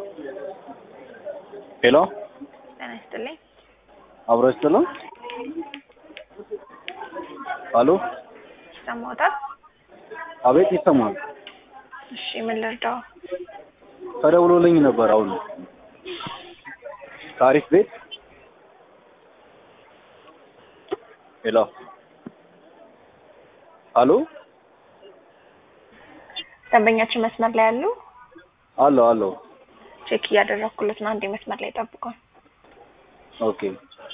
ሄሎ ጤና ይስጥልኝ። አብሮ ይስጥልን። አሎ ይሰማዎታል? አቤት ይሰማል። እሺ ምን ልርዳው? ተደውሎልኝ ነበር አሁን ታሪፍ ቤት። ሄሎ አሎ ደንበኛችን መስመር ላይ ያሉ አሎ አሎ ቼክ እያደረኩለት ነው። አንዴ መስመር ላይ ጠብቋል። ኦኬ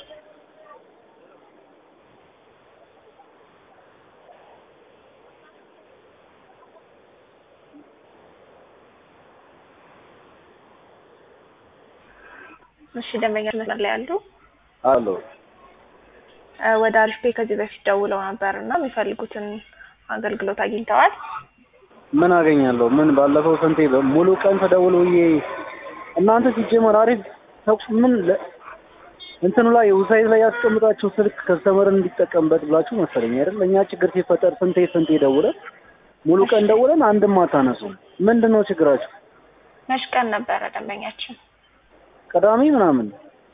እሺ ደንበኛችን መስመር ላይ ያሉ አሎ እ ወደ አሪፍ ፔ ከዚህ በፊት ደውለው ነበር እና የሚፈልጉትን አገልግሎት አግኝተዋል። ምን አገኛለሁ? ምን ባለፈው ስንቴ ሙሉ ቀን ተደውሎዬ እናንተ ሲጀመር አሪፍ ተኩስ ምን ለ- እንትኑ ላይ ዌብሳይት ላይ ያስቀምጣችሁ ስልክ ከስተመርን እንዲጠቀምበት ብላችሁ መሰለኝ አይደል? እኛ ችግር ሲፈጠር ስንቴ ስንቴ ደውለን ሙሉ ቀን ደውለን አንድም አታነሱም። ምንድን ነው ችግራችሁ? መች ቀን ነበረ ደንበኛችን? ቅዳሜ ምናምን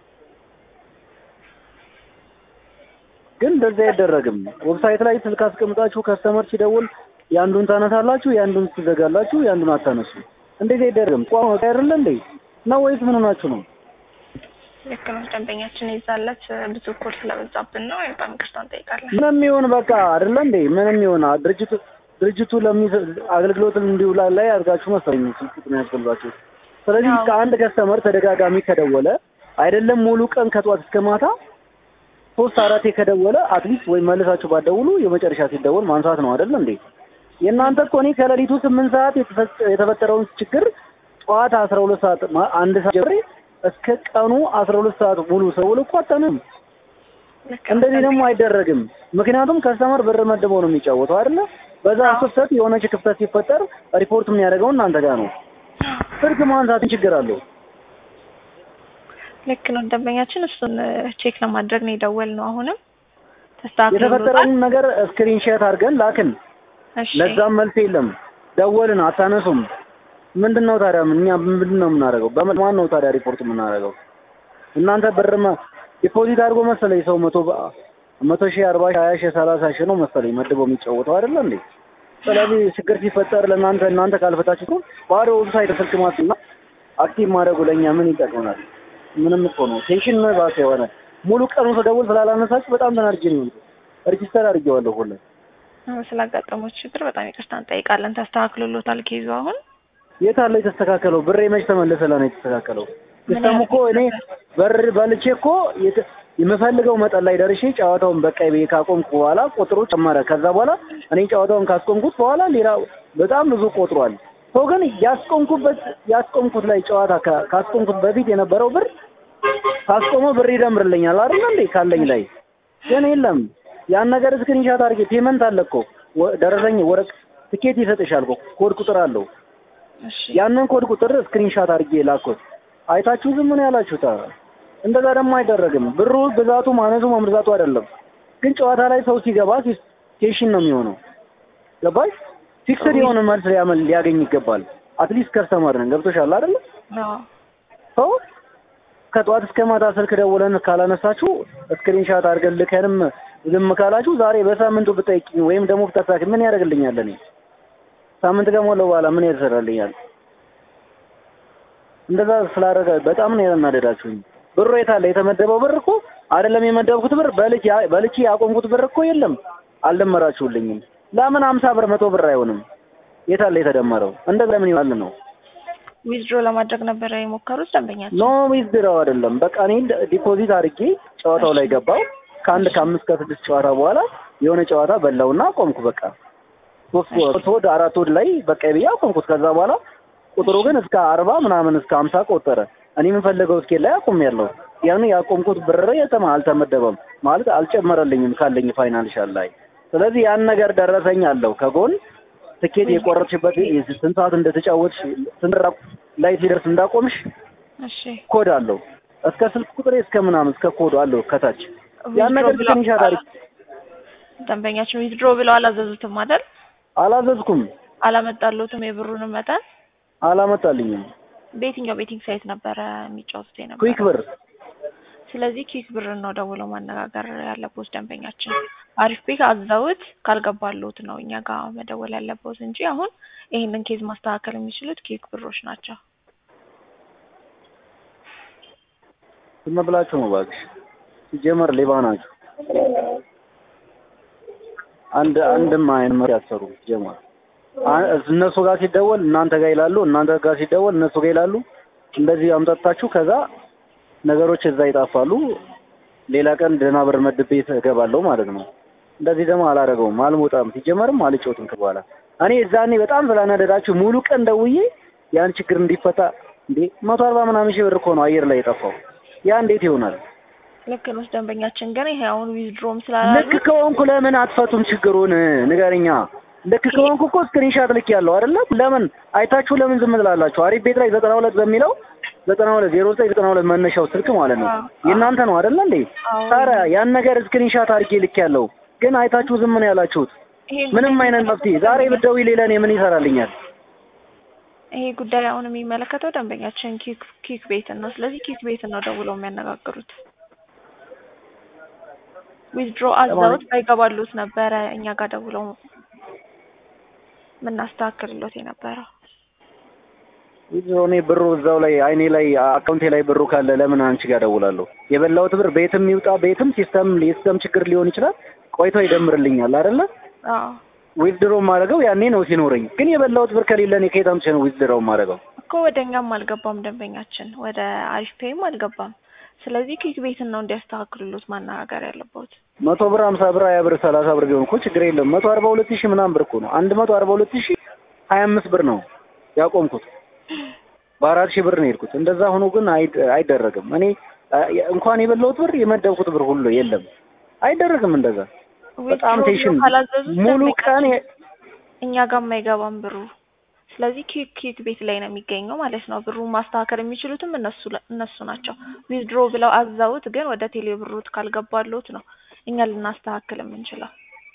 ግን እንደዚህ አይደረግም። ዌብሳይት ላይ ስልክ አስቀምጣችሁ ከስተመር ሲደውል የአንዱን ታነሳላችሁ፣ የአንዱን ትዘጋላችሁ፣ የአንዱን አታነሱ። እንደዚህ አይደረግም። ቋም አይደለ እንዴ ነው ወይስ ምን ሆናችሁ ነው? ልክ ነው ደንበኛችን የዛለት ብዙ ኮል ስለበዛብን ነው። በጣም ይቅርታ እንጠይቃለን። ምንም ይሁን በቃ አይደለ እንዴ ምንም ይሁን ድርጅቱ ድርጅቱ ለሚሰ አገልግሎት እንዲውላ ላይ አድርጋችሁ መሰለኝ ስልክ ቁጥር ያስፈልጋችሁ። ስለዚህ አዎ። ከአንድ ከስተመር ተደጋጋሚ ከደወለ አይደለም ሙሉ ቀን ከጧት እስከ ማታ ሶስት አራቴ ከደወለ አትሊስት ወይ መልሳችሁ ባደውሉ የመጨረሻ ሲደወል ማንሳት ነው አይደል እንዴ? የእናንተ እኮ እኔ ከሌሊቱ ስምንት ሰዓት የተፈጠ- የተፈጠረውን ችግር ጠዋት አስራ ሁለት ሰዓት ማ- አንድ ሰዓት ጀምሬ እስከ ቀኑ አስራ ሁለት ሰዓት ሙሉ ሰውል እኮ አታንም። ልክ ነው እንደዚህ ደግሞ አይደረግም። ምክንያቱም ከስተመር ብር መድበው ነው የሚጫወተው አይደለ? በዛ አዎ። ክፍተት የሆነች ክፍተት ሲፈጠር ሪፖርት የሚያደርገው እናንተ ጋር ነው። ስልክ ማንሳትን ችግር አለው። ልክ ነው ደንበኛችን እሱን ቼክ ለማድረግ ነው የደወልነው። አሁንም ተስተካክሎታል። የተፈጠረውን ነገር ስክሪንሾት አድርገን ላክን። እሺ ለዛም መልስ የለም። ደወልን፣ አታነሱም። ምንድን ነው ታዲያ? እኛ ምንድን ነው የምናደርገው? በማን ነው ታዲያ ሪፖርት የምናደርገው? እናንተ ብርማ ዲፖዚት አድርጎ መሰለኝ ሰው መቶ በ- መቶ ሺህ አርባ ሺህ ሀያ ሺህ ሰላሳ ሺህ ነው መሰለኝ መድበው የሚጫወተው አይደለ እንዴ? ስለዚህ ችግር ሲፈጠር ለእናንተ እናንተ ካልፈታችሁ እኮ ባዶ ዌብሳይት ስልክ ማስና አክቲቭ ማድረጉ ለእኛ ምን ይጠቅመናል? ምንም እኮ ነው ቴንሽን ነው ባሰ የሆነ ሙሉ ቀኑ ስደውል ስላላነሳችሁ በጣም ተናድጄ ነው ሪጂስተር አድርጌዋለሁ ሁሉ ስላጋጠመው ችግር በጣም ይቅርታ እንጠይቃለን። ተስተካክሎሎታል ኬዙ አሁን የት አለ የተስተካከለው? ብሬ መች ተመለሰ? ነው የተስተካከለው? ምን ሲስተሙ እኮ እኔ በር በልቼ እኮ የት- የምፈልገው መጠን ላይ ደርሼ ጨዋታውን በቃ ብዬ ካቆምኩ በኋላ ቁጥሩ ጨመረ። ከዛ በኋላ እኔ ጨዋታውን ካስቆምኩት በኋላ ሌላ በጣም ብዙ ቆጥሯል። ሰው ግን ያስቆምኩበት ያስቆምኩት ላይ ጨዋታ ካ- ካስቆምኩት በፊት የነበረው ብር ካስቆመ ብር ይደምርልኛል አይደል እንዴ ካለኝ ላይ ግን የለም። ያን ነገር ስክሪንሻት አድርጌ ፔመንት አለ እኮ ወ- ደረሰኝ ወረቅ ትኬት ይሰጥሻል እኮ ኮድ ቁጥር አለው እሺ ያንን ኮድ ቁጥር ስክሪንሻት አድርጌ ላኩት። አይታችሁ ዝም ነው ያላችሁት። እንደዛ ደግሞ አይደረግም። ብሩ ብዛቱ ማነሱ መምርዛቱ አይደለም፣ ግን ጨዋታ ላይ ሰው ሲገባ ቴሽን ነው የሚሆነው። ገባሽ? ፊክስድ የሆነ መልስ ሊያመል ሊያገኝ ይገባል። አትሊስት ከስተመር ነን። ገብቶሻል አይደለ? አዎ ሰው ከጠዋት እስከ ማታ ስልክ ደውለን ካላነሳችሁ ስክሪንሻት አድርገን ልከንም ዝም ካላችሁ ዛሬ በሳምንቱ ብጠይቅኝ ወይም ደግሞ ብታሳኪ ምን ያደርግልኛል? እኔ ሳምንት ከሞላው በኋላ ምን ያደርግልኛል? እንደዛ ስላደረገ በጣም ነው ያናደዳችሁኝ። ብሩ የት አለ? የተመደበው ብር እኮ አይደለም የመደብኩት ብር በልቼ በልቼ ያቆምኩት ብር እኮ የለም። አልደመራችሁልኝም። ለምን አምሳ ብር መቶ ብር አይሆንም? የት አለ የተደመረው? እንደዛ ለምን ይዋል ነው ዊዝድሮ ለማድረግ ነበረ የሞከሩት ደንበኛችን። ኖ ዊዝድራው አይደለም። በቃ እኔ ዲፖዚት አድርጌ ጨዋታው ላይ ገባው። ከአንድ ከአምስት ከስድስት ጨዋታ በኋላ የሆነ ጨዋታ በላውና ቆምኩ። በቃ ሶስት ሶስት ወድ አራት ወድ ላይ በቃ ብዬ አቆምኩት። ከዛ በኋላ ቁጥሩ ግን እስከ አርባ ምናምን እስከ ሀምሳ ቆጠረ። እኔ የምፈልገው እስኬል ላይ አቁም ያለው ያን ያቆምኩት ብር የተማ አልተመደበም ማለት አልጨመረልኝም ካለኝ ፋይናንሻል ላይ። ስለዚህ ያን ነገር ደረሰኝ አለው ከጎን ትኬት የቆረጥሽበት ስንት ሰዓት እንደተጫወትሽ ስንት ራ- ላይ ሲደርስ እንዳቆምሽ እሺ ኮድ አለው እስከ ስልክ ቁጥሬ እስከ ምናምን እስከ ኮድ አለው ከታች ያን ዊዝድሮ ነገር ብለው- ስክሪንሻት አድርጌ ደንበኛችን ዊዝድሮ ብለው አላዘዙትም አይደል? አላዘዝኩም፣ አላመጣሉትም የብሩንም መጠን አላመጣልኝም። በየትኛው ቤቲንግ ሳይት ነበረ የሚጫወቱት የነበረ? ኩዊክ ብር ስለዚህ ኪክ ብር ነው ደውለው ማነጋገር ያለቦት ደንበኛችን። አሪፍ ቤት አዘውት ካልገባሉት ነው እኛ ጋር መደወል ያለቦት እንጂ አሁን ይህንን ኬዝ ማስተካከል የሚችሉት ኬክ ብሮች ናቸው። ዝም ብላችሁ ነው እባክሽ። ሲጀመር ሌባ ናችሁ። አንድ አንድም አይን መሪ ያሰሩ ሲጀመር አ- እነሱ ጋር ሲደወል እናንተ ጋር ይላሉ፣ እናንተ ጋር ሲደወል እነሱ ጋር ይላሉ። እንደዚህ አምጠጣችሁ ከዛ ነገሮች እዛ ይጣፋሉ። ሌላ ቀን ደህና ብር መድቤ እገባለሁ ማለት ነው። እንደዚህ ደግሞ አላደርገውም፣ አልሞጣም፣ ሲጀመርም አልጮትም በኋላ እኔ እዛኔ በጣም ስላነደዳችሁ ሙሉ ቀን ደውዬ ያን ችግር እንዲፈታ እንዴ መቶ አርባ ምናምን ሺህ ብር እኮ ነው አየር ላይ የጠፋው። ያ እንዴት ይሆናል? ልክ ነው ደንበኛችን። ግን ይሄ አሁን ዊዝድሮም ልክ ስላላሉ ከሆንኩ ለምን አትፈቱም ችግሩን? ንገረኛ። ልክ ከሆንኩ እኮ ስክሪንሻት ልክ ያለው አይደለ? ለምን አይታችሁ ለምን ዝም ትላላችሁ? አሪፍ ቤት ላይ ዘጠና ሁለት በሚለው ዘጠና ሁለት ዜሮ ዘጠኝ ዘጠና ሁለት መነሻው ስልክ ማለት ነው አዎ። የእናንተ ነው አይደለ እንዴ? አዎ። ታዲያ ያን ነገር ስክሪንሻት አድርጌ ልክ ያለው ግን አይታችሁ ዝም ነው ያላችሁት። ይሄ ምንም ጉዳይ አይነት መፍትሄ ዛሬ ብትደውይ ሌላ እኔ ምን ይሰራልኛል? ይሄ ጉዳይ አሁን የሚመለከተው ደንበኛችን ኪክ ኪክ ቤትን ነው። ስለዚህ ኪክ ቤትን ነው ደውለው የሚያነጋግሩት። ዊዝድሮ አዛውት ባይገባሉት ነበረ እኛ ጋር ደውለው የምናስተካክልሎት የነበረው። ይዞ እኔ ብሩ እዛው ላይ አይኔ ላይ አካውንቴ ላይ ብሩ ካለ ለምን አንቺ ጋር ደውላለሁ? የበላሁት ብር ቤትም ይውጣ ቤትም ሲስተም የሲስተም ችግር ሊሆን ይችላል ቆይቶ ይደምርልኛል አይደለ? አዎ ዊዝድሮ ማድረገው ያኔ ነው ሲኖረኝ። ግን የበላሁት ብር ከሌለ እኔ ከየት አምጥቼ ነው ዊዝድሮ ማድረገው? እኮ ወደ እኛም አልገባም ደንበኛችን፣ ወደ አሪፍ ፔይም አልገባም። ስለዚህ ኪክ ቤትን ነው እንዲያስተካክሉሎት ማነጋገር ያለበት። መቶ ብር ሀምሳ ብር ሀያ ብር ሰላሳ ብር ቢሆን እኮ ችግር የለም። መቶ አርባ ሁለት ሺህ ምናምን ብር እኮ ነው። አንድ መቶ አርባ ሁለት ሺህ ሀያ አምስት ብር ነው ያቆምኩት። በአራት ሺህ ብር ነው የሄድኩት። እንደዛ ሆኖ ግን አይ- አይደረግም። እኔ አ- እንኳን የበላሁት ብር የመደብኩት ብር ሁሉ የለም። አይደረግም እንደዛ። በጣም ዊዝድሮ ቴንሽን ካላዘዙት ሙሉ ደንበኛችን ቀን የ- እኛ ጋር አይገባም ብሩ። ስለዚህ ኪክ ኪክ ቤት ላይ ነው የሚገኘው ማለት ነው። ብሩን ማስተካከል የሚችሉትም እነሱ ለ- እነሱ ናቸው። ዊዝድሮ ብለው አዛውት ግን ወደ ቴሌ ብሩት ካልገባሉት ነው እኛ ልናስተካክል የምንችለው።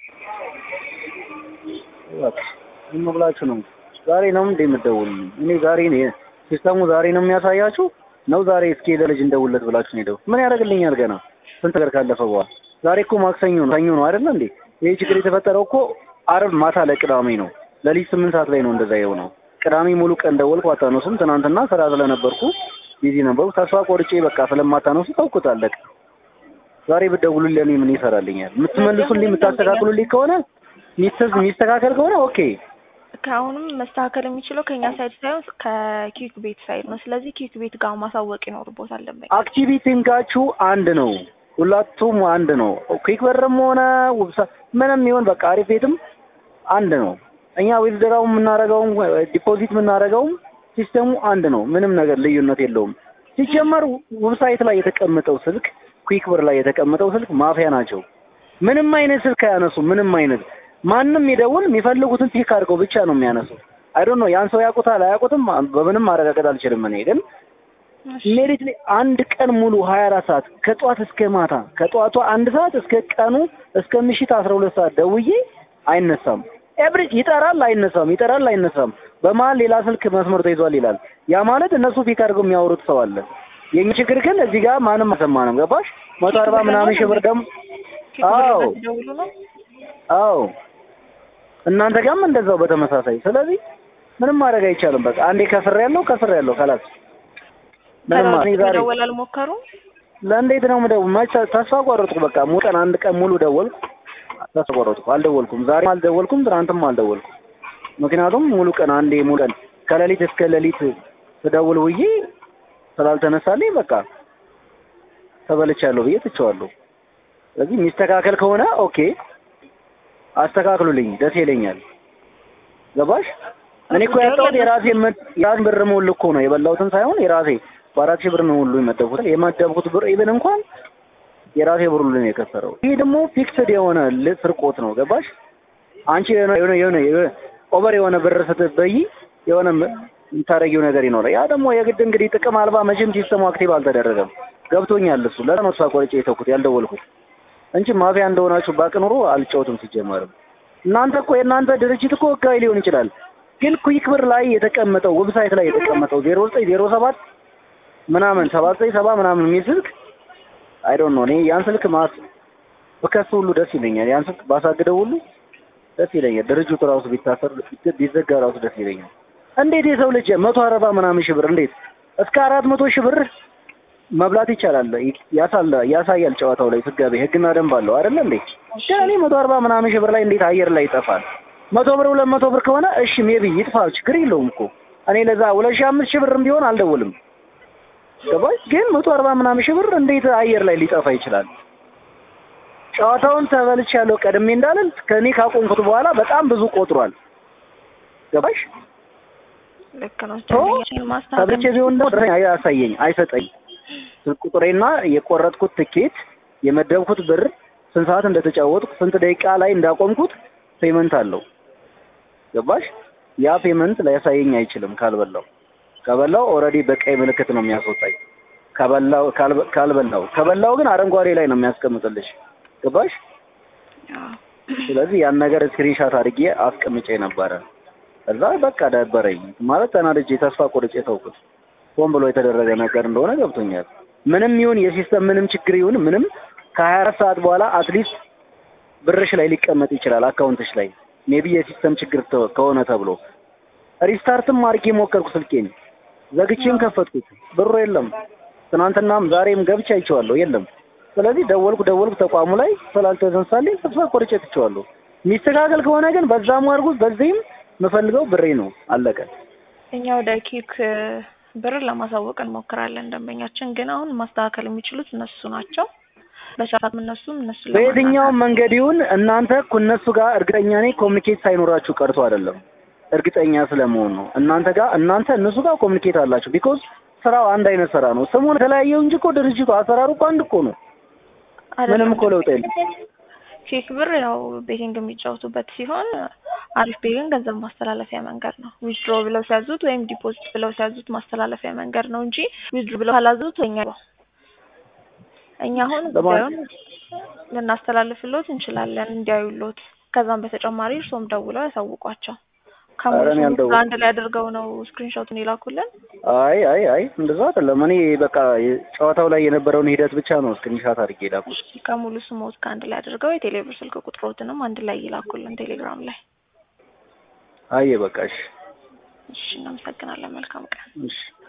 በቃ ዝም ብላችሁ ነው። ዛሬ ነው እንደ የምትደውሉልኝ? እኔ ዛሬ ነው ሲስተሙ ዛሬ ነው የሚያሳያችሁ ነው ዛሬ እስኪ ለልጅ እንደውለት ብላችሁ ነው ሄደው ምን ያደርግልኛል? ገና ስንት ነገር ካለፈ በኋላ ዛሬ እኮ ማክሰኞ ነው ሰኞ ነው አይደል እንዴ? ይሄ ችግር የተፈጠረው እኮ አርብ ማታ ለቅዳሜ ነው። ለሊት ስምንት ሰዓት ላይ ነው እንደዛ የሆነው። ቅዳሜ ሙሉ ቀን ደወልኩ አታነሱም። ትናንትና ስራ ስለነበርኩ ቢዚ ነበርኩ። ተስፋ ቆርጬ በቃ ስለማታነሱ ተውኩት፣ አለቀ። ዛሬ ብትደውሉልኝ እኔ ምን ይሰራልኛል? የምትመልሱልኝ የምታስተካክሉልኝ ከሆነ ሚስተዝ የሚስተካከል ከሆነ ኦኬ ከአሁንም መስተካከል የሚችለው ከእኛ ሳይድ ሳይሆን ከኪክ ቤት ሳይድ ነው። ስለዚህ ኪክ ቤት ጋር ማሳወቅ ይኖርቦታል ደንበኛ። አክቲቪቲንጋችሁ አንድ ነው። ሁላቱም አንድ ነው። ኩዊክ በርም ሆነ ውብሳ ምንም ይሁን በቃ አሪፍ ቤትም አንድ ነው። እኛ ዊዝድራው የምናደርገውም ዲፖዚት የምናደርገውም ሲስተሙ አንድ ነው። ምንም ነገር ልዩነት የለውም። ሲጀመር ዌብሳይት ላይ የተቀመጠው ስልክ ኩዊክ ብር ላይ የተቀመጠው ስልክ ማፊያ ናቸው። ምንም አይነት ስልክ አያነሱም። ምንም አይነት ማንም ይደውል የሚፈልጉትን ፒክ አድርገው ብቻ ነው የሚያነሱት። አይ ዶንት ኖ ያን ሰው ያውቁታል አያውቁትም፣ በምንም ማረጋገጥ አልችልም። እኔ ግን ሜሪት ላይ አንድ ቀን ሙሉ 24 ሰዓት ከጧት እስከ ማታ ከጧቱ አንድ ሰዓት እስከ ቀኑ እስከ ምሽት 12 ሰዓት ደውዬ አይነሳም። ኤቭሪ ይጠራል፣ አይነሳም፣ ይጠራል፣ አይነሳም። በመሀል ሌላ ስልክ መስመር ተይዟል ይላል። ያ ማለት እነሱ ፒክ አድርገው የሚያወሩት ሰው አለ። የኛ ችግር ግን እዚህ ጋር ማንም አልሰማንም። ገባሽ? መቶ አርባ ምናምን ሺህ ብር ደግሞ አዎ ደውሉ ነው አዎ እናንተ ጋርም እንደዛው በተመሳሳይ። ስለዚህ ምንም ማድረግ አይቻልም። በቃ አንዴ ከስር ያለው ከስር ያለው ከላስ ምንም እኔ ዛሬ መደወል አልሞከሩም። ለእንዴት ነው የምደው መች ተስፋ ቆረጥኩ። በቃ ሙሉ ቀን አንድ ቀን ሙሉ ደወልኩ፣ ተስፋ ቆረጥኩ። አልደወልኩም፣ ዛሬም አልደወልኩም፣ ትናንትም አልደወልኩም። ምክንያቱም ሙሉ ቀን አንዴ ሙሉ ቀን ከሌሊት እስከ ሌሊት ስደውል ውዬ ስላልተነሳልኝ በቃ ተበልቻለሁ ብዬ ትቼዋለሁ። ስለዚህ የሚስተካከል ከሆነ ኦኬ አስተካክሉልኝ፣ ደስ ይለኛል። ገባሽ? እኔ እኮ ያጣሁት የራሴ የራሴ ብር ሙሉ እኮ ነው የበላሁትን ሳይሆን የራሴ በአራት ሺህ ብር ነው ሁሉ የመደብኩት። የመደብኩት ብር ኢቭን እንኳን የራሴ ብር ሁሉ ነው የከሰረው። ይሄ ደግሞ ፊክስድ የሆነ ስርቆት ነው። ገባሽ? አንቺ የሆነ የሆነ የሆነ ኦቨር የሆነ ብር ስትበይ የሆነ የምታደርጊው ነገር ይኖራል። ያ ደግሞ የግድ እንግዲህ ጥቅም አልባ መቼም ሲስተሙ አክቲቭ አልተደረገም። ገብቶኛል። እሱ ለዛ ነው ተስፋ ቆርጬ የተውኩት ያልደወልኩት እንጂ ማፊያ እንደሆናችሁ ባቅ ኑሮ አልጫወትም። ሲጀመርም እናንተ እኮ የእናንተ ድርጅት እኮ ህጋዊ ሊሆን ይችላል። ግን ኩዊክ ብር ላይ የተቀመጠው ዌብሳይት ላይ የተቀመጠው ዜሮ ዘጠኝ ዜሮ ሰባት ምናምን ሰባት ዘጠኝ ሰባ ምናምን የሚል ስልክ አይ ዶንት ኖ እኔ ያን ስልክ ማስ በከሱ ሁሉ ደስ ይለኛል። ያን ስልክ ባሳግደው ሁሉ ደስ ይለኛል። ድርጅቱ ራሱ ቢታሰር ቢዘጋ ራሱ ደስ ይለኛል። እንዴት የሰው ልጅ መቶ አርባ ምናምን ሺህ ብር እንዴት እስከ አራት መቶ ሺህ ብር መብላት ይቻላል። ያሳለ ያሳያል ጨዋታው ላይ ስጋቤ ህግና ደንብ አለው አይደለ እንዴ? ግን እኔ መቶ አርባ ምናምን ሺህ ብር ላይ እንዴት አየር ላይ ይጠፋል? መቶ ብር ሁለት መቶ ብር ከሆነ እሺ ሜቢ ይጥፋ፣ ችግር የለውም እኮ እኔ ለዛ ሁለት ሺህ አምስት ሺህ ብርም ቢሆን አልደውልም። ገባሽ? ግን መቶ አርባ ምናምን ሺህ ብር እንዴት አየር ላይ ሊጠፋ ይችላል? ጨዋታውን ተበልቻለሁ ቀድሜ እንዳልል ከእኔ ካቆምኩት በኋላ በጣም ብዙ ቆጥሯል። ገባሽ? ልክ ነው። ቶ ተብልቼ ቢሆን ደግሞ ድረኝ አያሳየኝ አይሰጠኝ ስልክ ቁጥሬና የቆረጥኩት ትኬት የመደብኩት ብር ስንት ሰዓት እንደተጫወትኩ ስንት ደቂቃ ላይ እንዳቆምኩት ፔመንት አለው። ገባሽ? ያ ፔመንት ሊያሳየኝ አይችልም ካልበላው። ከበላው ኦልሬዲ በቀይ ምልክት ነው የሚያስወጣኝ። ከበላው ካልበላው ከበላው ግን አረንጓዴ ላይ ነው የሚያስቀምጥልሽ። ገባሽ? ስለዚህ ያን ነገር ስክሪንሻት አድርጌ አስቀምጬ ነበረ። እዛ በቃ ደበረኝ ማለት ተናድጄ ተስፋ ቆርጬ ተውኩት። ሆን ብሎ የተደረገ ነገር እንደሆነ ገብቶኛል። ምንም ይሁን የሲስተም ምንም ችግር ይሁን ምንም ከሀያ አራት ሰዓት በኋላ አትሊስት ብርሽ ላይ ሊቀመጥ ይችላል አካውንትሽ ላይ ሜቢ የሲስተም ችግር ከሆነ ተብሎ ሪስታርትም አድርጌ ሞከርኩ ስልኬን ዘግቼም ከፈትኩት ብሩ የለም። ትናንትናም ዛሬም ገብቼ አይቼዋለሁ የለም። ስለዚህ ደወልኩ ደወልኩ ተቋሙ ላይ ስላልተነሳልኝ ተስፋ ቆርጬ ትቼዋለሁ። የሚስተካከል ከሆነ ግን በዛም አድርጉት በዚህም የምፈልገው ብሬ ነው አለቀ። እኛ ወደ ኪክ ብር ለማሳወቅ እንሞክራለን። ደንበኛችን ግን አሁን ማስተካከል የሚችሉት እነሱ ናቸው። በሰዓት እነሱም እነሱ በየትኛውም መንገድ ይሁን እናንተ እነሱ ጋር እርግጠኛ ነኝ ኮሚኒኬት ሳይኖራችሁ ቀርቶ አይደለም፣ እርግጠኛ ስለመሆን ነው። እናንተ ጋር እናንተ እነሱ ጋር ኮሚኒኬት አላችሁ። ቢኮዝ ስራው አንድ አይነት ስራ ነው። ስሙን የተለያየው እንጂ እኮ ድርጅቱ አሰራሩ እኮ አንድ እኮ ነው። ምንም እኮ ለውጥ የለም። ቼክ ብር ያው ቤቲንግ የሚጫወቱበት ሲሆን አሪፍ ቤ ግን ገንዘብ ማስተላለፊያ መንገድ ነው። ዊዝድሮ ብለው ሲያዙት ወይም ዲፖዚት ብለው ሲያዙት ማስተላለፊያ መንገድ ነው እንጂ ዊዝድሮ ብለው ካላዙት እኛ እኛ አሁን ጉዳዩን ልናስተላልፍሎት እንችላለን እንዲያዩሎት። ከዛም በተጨማሪ እርሶም ደውለው ያሳውቋቸው። ከሙሉ አንድ ላይ አድርገው ነው ስክሪንሾቱን ይላኩልን። አይ አይ አይ እንደዛ አይደለም። እኔ በቃ ጨዋታው ላይ የነበረውን ሂደት ብቻ ነው ስክሪንሾት አድርጌ ላኩት። ከሙሉ ስሞት ከአንድ ላይ አድርገው የቴሌብር ስልክ ቁጥሮትንም አንድ ላይ ይላኩልን ቴሌግራም ላይ። አየ በቃ እሺ፣ እሺ፣ እናመሰግናለን። መልካም ቀን። እሺ